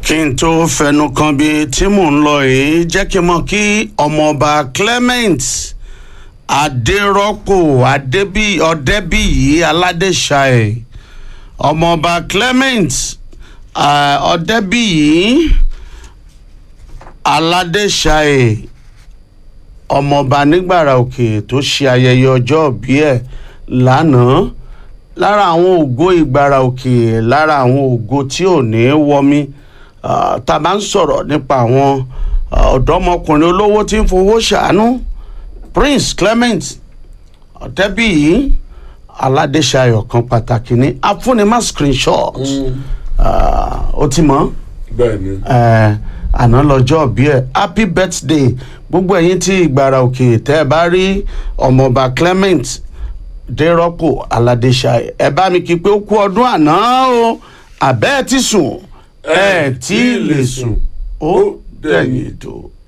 kí n tó fẹnu kan bí tí mò ń lọ yìí jẹ́ kí n mọ̀ kí ọmọọba Clement Adérọ́pò Adébí Ọ̀dẹ́bíyì Aládéṣàì ọmọọba Clement uh, Ọ̀dẹ́bíyì Aládéṣàì ọmọọba nígbàrà òkè tó ṣe ayẹyẹ ọjọ́ ìbí ẹ̀ lánàá lára àwọn ògo ìgbàrà òkè lára àwọn ògo tí ò ní wọmi tá a bá ń sọ̀rọ̀ nípa àwọn ọ̀dọ́mọkùnrin olówó tí ń fowó ṣàánú Prince Clement Ọ̀tẹ́bíyì Aládéṣayọ̀ kan pàtàkì ní afúnimá screenshot ó ti mọ̀ bẹ́ẹ̀ni àná lọ́jọ́ bí ẹ̀ happy birthday gbogbo ẹ̀yin tí ìgbàrà òkè tẹ́ ẹ bá rí ọmọọba Clement dérọ́pò aládéṣayé ẹ bá mi kí pé ó kú ọdún àná o àbẹ́ ẹ ti sùn ẹ tí ì lè sùn ó dẹ̀yìn ètò.